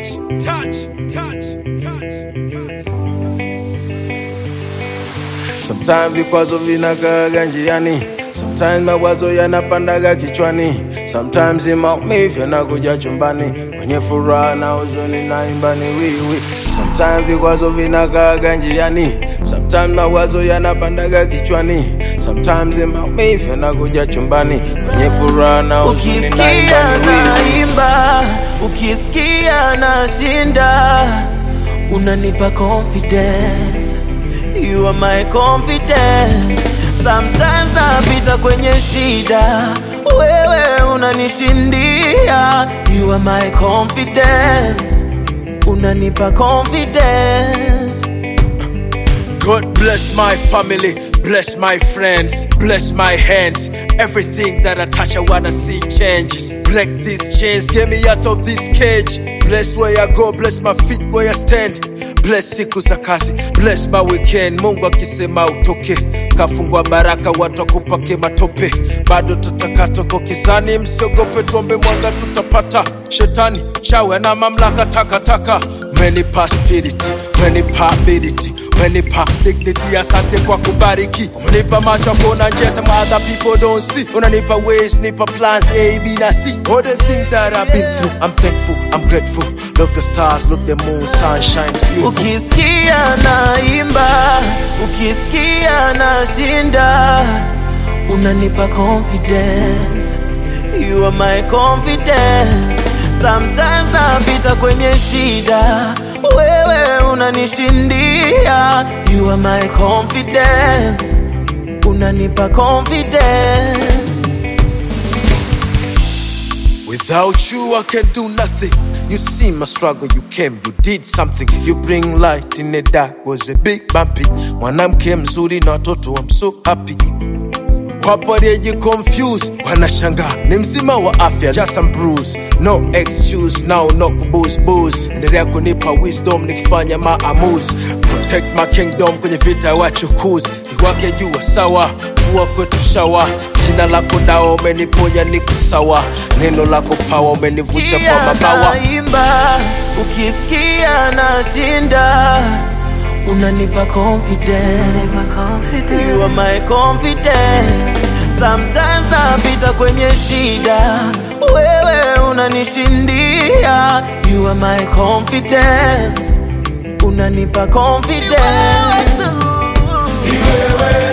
touch, touch, touch, touch, touch. Sometimes vikwazo vinakaaga njiani, sometimes mawazo yanapandaga kichwani, sometimes maumivu yanakuja chumbani, kwenye furaha na huzuni naimba ni wiwi. Sometimes vikwazo vinakaaga njiani, sometimes mawazo yanapandaga kichwani, sometimes maumivu yanakuja chumbani, kwenye furaha na huzuni naimba Ukisikia ni wiwi. naimba, ukisikia nashinda, unanipa confidence. You are my confidence. Sometimes napita kwenye shida, wewe unanishindia. You are my confidence. Unanipa confidence. God bless my family, bless my friends, bless my hands. Everything that I touch, I wanna see changes. Break these chains, get me out of this cage. Bless where I go, bless my feet where I stand. Bless siku za kazi, bless my weekend. Mungu akisema utoke, kafungwa baraka, watu wakupake matope. Bado tutaka toko kizani, msiogope, tuombe mwanga tutapata. Shetani chawe na mamlaka takataka, umenipa spirit, umenipa ability umenipa dignity, asante kwa kubariki. Umenipa macho ya kuona njia some other people don't see. Unanipa ways, nipa plans A, B na C. All the things that I've been through, I'm thankful, I'm grateful. Look the stars, look the moon, sunshine, beautiful. Ukisikia naimba, ukisikia nashinda, unanipa confidence. You are my confidence. Sometimes napita kwenye shida, wewe unanishindia. You are my confidence. Unanipa confidence. Without you, I can do nothing. You see my struggle, you came, you did something. You bring light in the dark, was a big bumpy. Mwanamke mzuri na watoto, I'm so happy. Wapo walioji confused, wanashangaa ni mzima wa afya, just some bruise, no excuse, now no kubooze booze. Endelea kunipa wisdom nikifanya maamuzi, protect my kingdom kwenye vita ya wachukuzi. Iwake jua sawa, kuwa kwetu shawa, jina lako dawa, umeniponya niko sawa, neno lako pawa, umenivusha kwa mabawa. naimba, ukisikia nashinda, unanipa confidence. You are my confidence. Sometimes napita kwenye shida, wewe unanishindia. You are my confidence. Unanipa confidence. Ni wewe